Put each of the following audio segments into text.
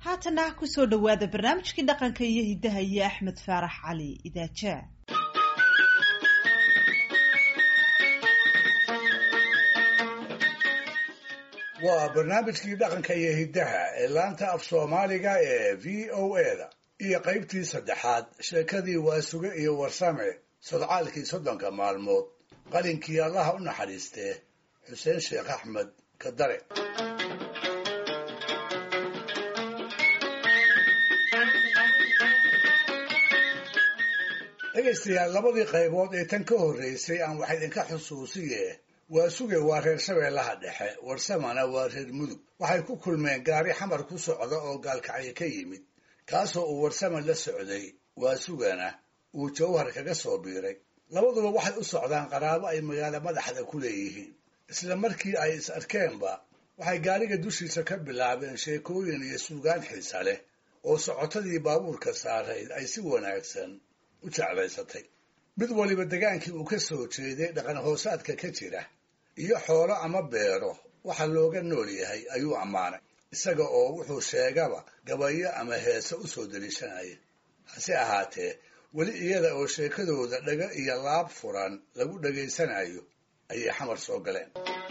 haatana kusoo dhowaada barnaamijkii dhaqanka iyo hiddaha iyo axmed faarax cali idaaja waa barnaamijkii dhaqanka iyo hiddaha ee laanta af soomaaliga ee v o eda iyo qaybtii saddexaad sheekadii waasuge iyo warsame sodcaalkii soddonka maalmood qalinkii allaha u naxariistee xuseen sheekh axmed kadare dhegaystayaal labadii qaybood ee tan ka horreysay aan wax idinka xusuusiye waasuge waa reer shabeellaha dhexe warsamana waa reer mudug waxay ku kulmeen gaari xamar ku socda oo gaalkacyo ka yimid kaasoo uu warsame la socday waasugana uu jawhar kaga soo biiray labaduba waxay u socdaan qaraabo ay magaalo madaxda ku leeyihiin isla markii ay is arkeenba waxay gaariga dushiisa ka bilaabeen sheekooyin iyo suugaan xiisa leh oo socotadii baabuurka saarayd ay si wanaagsan u jeclaysatay mid waliba degaankii uu ka soo jeeday dhaqan hoosaadka ka jira iyo xoolo ama beero waxa looga nool yahay ayuu ammaanay isaga oo wuxuu sheegaba gabayo ama heese u soo deliishanaya hase ahaatee weli iyada oo sheekadooda dhago iyo laab furan lagu dhegaysanayo ayay xamar soo galeen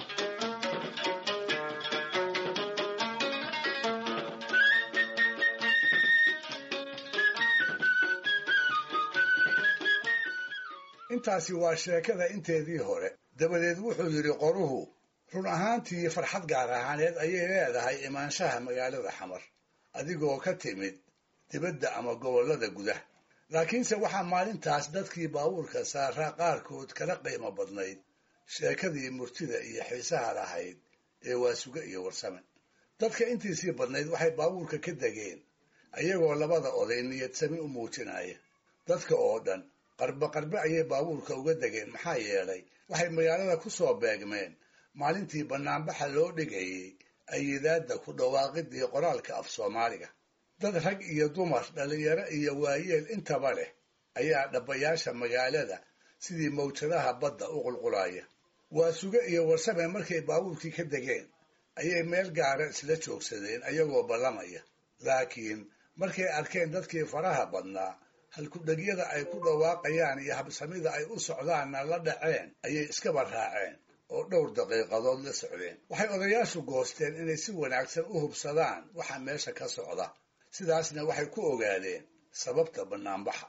intaasi waa sheekada inteedii hore dabadeed wuxuu yidhi qoruhu run ahaantii farxad gaar ahaaneed ayay leedahay imaanshaha magaalada xamar adigoo ka timid dibadda ama gobollada gudaha laakiinse waxaa maalintaas dadkii baabuurka saaraa qaarkood kala qiimo badnayd sheekadii murtida iyo xiisaha lahayd ee waasuge iyo warsame dadka intiisii badnayd waxay baabuurka ka degeen ayagoo labada oday niyadsami u muujinaya dadka oo dhan qarbe qarbe ayay baabuurka uga degeen maxaa yeelay waxay magaalada ku soo beegmeen maalintii bannaanbaxa loo dhigayey ayidaadda ku dhawaaqidii qoraalka af soomaaliga dad rag iyo dumar dhallinyaro iyo waayeel intaba leh ayaa dhabbayaasha magaalada sidii mawjadaha badda u qulqulaya waasuge iyo warsame markay baabuurkii ka degeen ayay meel gaara isla joogsadeen ayagoo ballamaya laakiin markay arkeen dadkii faraha badnaa halkudhegyada ay ku dhawaaqayaan iyo habsamida ay u socdaanna la dhaceen ayay iskaba raaceen oo dhowr daqiiqadood la socdeen waxay odayaashu goosteen inay si wanaagsan u hubsadaan waxa meesha ka socda sidaasna waxay ku ogaadeen sababta bannaanbaxa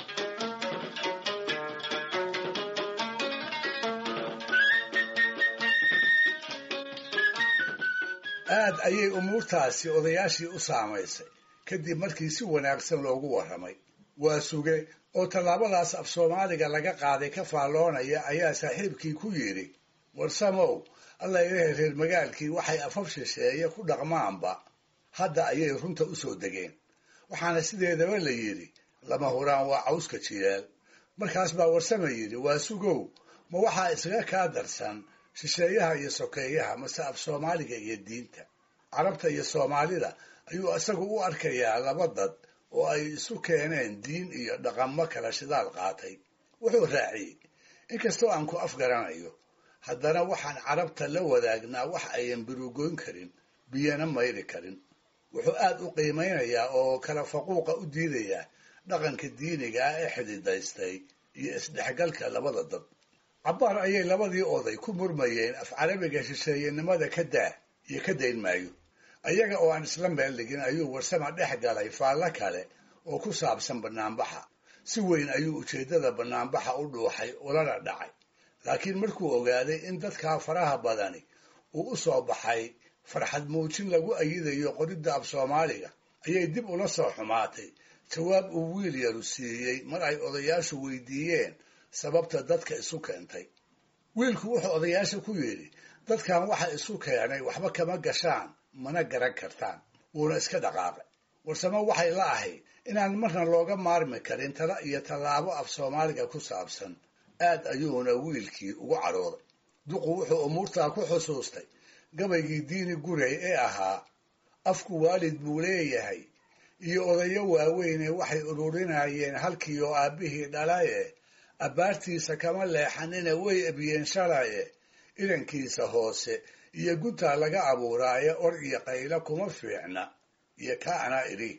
aad ayay umuurtaasi odayaashii u saamaysay kadib markii si wanaagsan loogu warramay waa suge oo tallaabadaas af soomaaliga laga qaaday ka faalloonaya ayaa saaxiibkii ku yidhi warsamow alla ilahay reer magaalkii waxay afaf shisheeye ku dhaqmaanba hadda ayay runta u soo degeen waxaana sideedaba la yidhi lama huraan waa cawska jiyaal markaas baa warsame yidhi waa sugow ma waxaa isaga kaa darsan shisheeyaha iyo sokeeyaha mase af soomaaliga iyo diinta carabta iyo soomaalida ayuu isagu u arkayaa laba dad oo ay isu keeneen diin iyo dhaqamo kala shidaal qaatay wuxuu raaciyey inkastoo aan ku afgaranayo haddana waxaan carabta la wadaagnaa wax ayan birugoyn karin biyana mayri karin wuxuu aad u qiimaynayaa oo kala faquuqa u diidayaa dhaqanka diiniga ah ee xididaystay iyo isdhexgalka labada dad cabbaar ayay labadii oday ku murmayeen af carabiga shisheeyenimada ka daa iyo ka dayn maayo ayaga oo aan isla meel dhigin ayuu warsama dhex galay faallo kale oo ku saabsan bannaanbaxa si weyn ayuu ujeeddada bannaanbaxa u dhuuxay ulana dhacay laakiin markuu ogaaday in dadkaa faraha badani uu u soo baxay farxad muujin lagu ayidayo qoridda af soomaaliga ayay dib ula soo xumaatay jawaab uu wiil yaru siiyey mar ay odayaashu weydiiyeen sababta dadka isu keentay wiilku wuxuu odayaasha ku yidhi dadkan waxa isu keenay waxba kama gashaan mana garan kartaan wuuna iska dhaqaaqay warsamo waxay la ahayd inaan marna looga maarmi karin tala iyo tallaabo af soomaaliga ku saabsan aad ayuuna wiilkii ugu cadhooday duqu wuxuu umuurtaa ku xusuustay gabaygii diini gurey ee ahaa afku waalid buu leeyahay iyo odayo waaweyne waxay ururinayeen halkii oo aabbihii dhalaye abbaartiisa kama leexanina way ebiyeen shalaye idankiisa hoose iyo guntaa laga abuuraaye or iyo qaylo kuma fiicna iyo kaa anaa idhi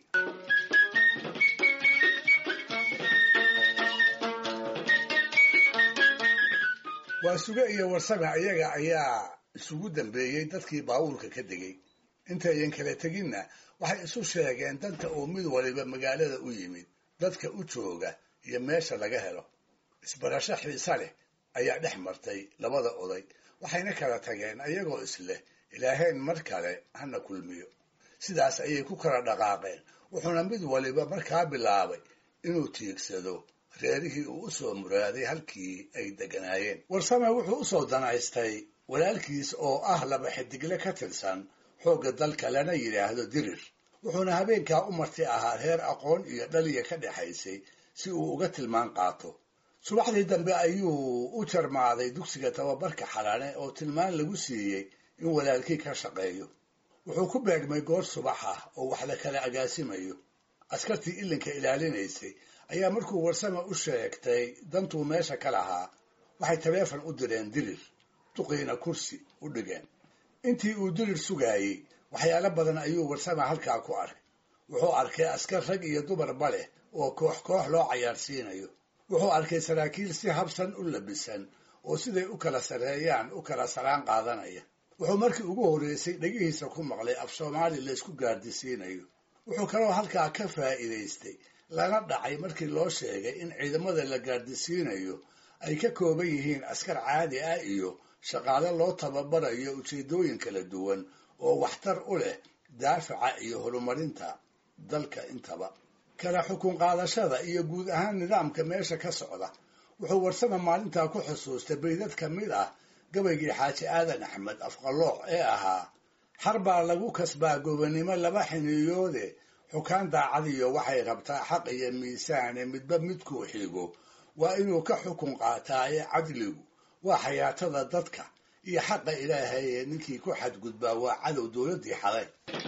waa suge iyo warsame iyaga ayaa isugu dambeeyey dadkii baabuurka ka degay intayan kala teginna waxay isu sheegeen danta uu mid waliba magaalada u yimid dadka u jooga iyo meesha laga helo isbarasho xiise leh ayaa dhex martay labada oday waxayna kala tageen ayagoo isleh ilaaheen mar kale hana kulmiyo sidaas ayay ku kala dhaqaaqeen wuxuuna mid waliba markaa bilaabay inuu tiigsado reerihii uu u soo muraaday halkii ay deganaayeen warsame wuxuu u soo danaystay walaalkiis oo ah laba xidigle ka tirsan xoogga dalka lana yidhaahdo dirir wuxuuna habeenkaa u marti ahaa reer aqoon iyo dhaliya ka dhexaysay si uu uga tilmaan qaato subaxdii dambe ayuu u jarmaaday dugsiga tababarka xalane oo tilmaan lagu siiyey in walaalkii ka shaqeeyo wuxuu ku beegmay goor subax ah oo wax la kala agaasimayo askartii ilinka ilaalinaysay ayaa markuu warsame u sheegtay dantuu meesha ka lahaa waxay taleefon u direen dirir duqiina kursi u dhigeen intii uu dirir sugaayey waxyaalo badan ayuu warsame halkaa ku arkay wuxuu arkay askar rag iyo dumarba leh oo koox koox loo cayaarsiinayo wuxuu arkay saraakiil si habsan u labisan oo siday u kala sarreeyaan u kala salaan qaadanaya wuxuu markii ugu horreysay dhegihiisa ku maqlay af soomaali laysku gaardisiinayo wuxuu kaloo halkaa ka faa'iidaystay lana dhacay markii loo sheegay in ciidamada la gaardisiinayo ay ka kooban yihiin askar caadi ah iyo shaqaale loo tababarayo ujeeddooyin kala duwan oo waxtar u leh daafaca iyo horumarinta dalka intaba kala xukun qaadashada iyo guud ahaan nidaamka meesha ka socda wuxuu warsame maalintaa ku xusuustay baydad ka mid ah gabaygii xaaji aadan axmed afqalooc ee ahaa xar baa lagu kasbaa gobonnimo laba xiniyoode xukaan daacadiyo waxay rabtaa xaq iyo miisaane midba midkuu xigo waa inuu ka xukun qaataaye cadligu waa xayaatada dadka iyo xaqa ilaahay ee ninkii ku xadgudbaa waa cadow dowladdii xaday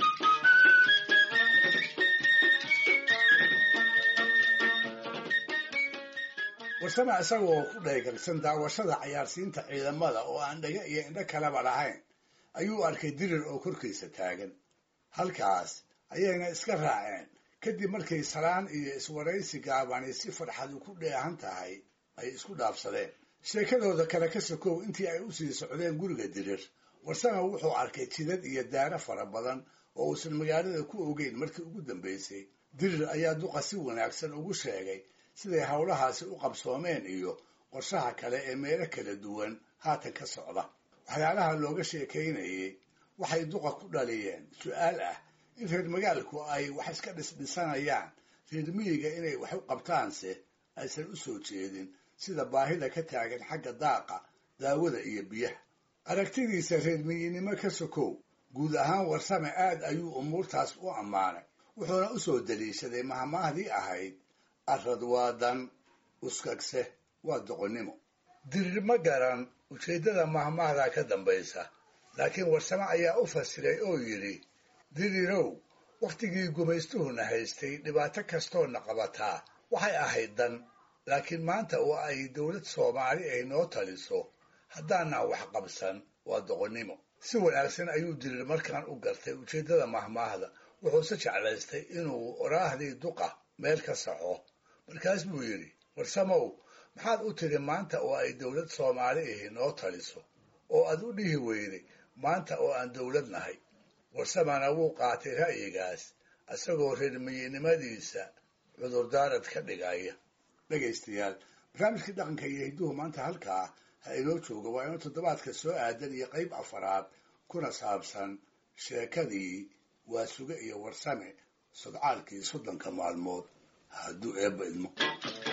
warsame isagoo ku dhaygalsan daawashada cayaarsiinta ciidamada oo aan dhaga iyo indho kaleba lahayn ayuu arkay dirir oo korkiisa taagan halkaas ayayna iska raaceen kadib markay salaan iyo iswaraysi gaabani si farxadu ku dheehan tahay ay isku dhaafsadeen sheekadooda kale ka sokow intii ay u sii socdeen guriga dirir warsame wuxuu arkay jidad iyo daaro fara badan oo uusan magaalada ku ogeyn markii ugu dambaysay dirir ayaa duqa si wanaagsan ugu sheegay siday howlahaasi u qabsoomeen iyo qorshaha kale ee meelo kala duwan haatan ka socda waxyaalaha looga sheekaynayay waxay duqa ku dhaliyeen su-aal ah in reer magaalku ay wax iska dhisdhisanayaan reer miyiga inay wax u qabtaanse aysan u soo jeedin sida baahida ka taagan xagga daaqa daawada iyo biyaha aragtidiisa reer miyinimo ka sokow guud ahaan warsame aad ayuu umuurtaas u ammaanay wuxuuna u soo daliishaday mahmaahdii ahayd arad waa dan uskagse waa doqonnimo dirir ma garan ujeeddada mahmaahdaa ka dambaysa laakiin warsame ayaa u fasiray oo yidhi dirirow wakhtigii gumaystuhuna haystay dhibaato kastoona qabataa waxay ahayd dan laakiin maanta oo ay dowlad soomaali ay noo taliso haddaanaan wax qabsan waa doqonnimo si wanaagsan ayuu dirir markaan u gartay ujeeddada mahmaahda wuxuuse jeclaystay inuu oraahdii duqa meel ka saxo markaas buu yidhi warsamow maxaad u tiri maanta oo ay dowlad soomaali ahi noo taliso oo aad u dhihi weyday maanta oo aan dowlad nahay warsamana wuu qaatay ra'yigaas isagoo reermiyinimadiisa cudurdaarad ka dhigaya dhegaystayaal barnaamijkii dhaqanka iyo hidduhu maanta halkaa ha inoo jooga waa inuu toddobaadka soo aadan iyo qayb afaraad kuna saabsan sheekadii waa suge iyo warsame sodcaalkii soddonka maalmood hadduu eebba idmo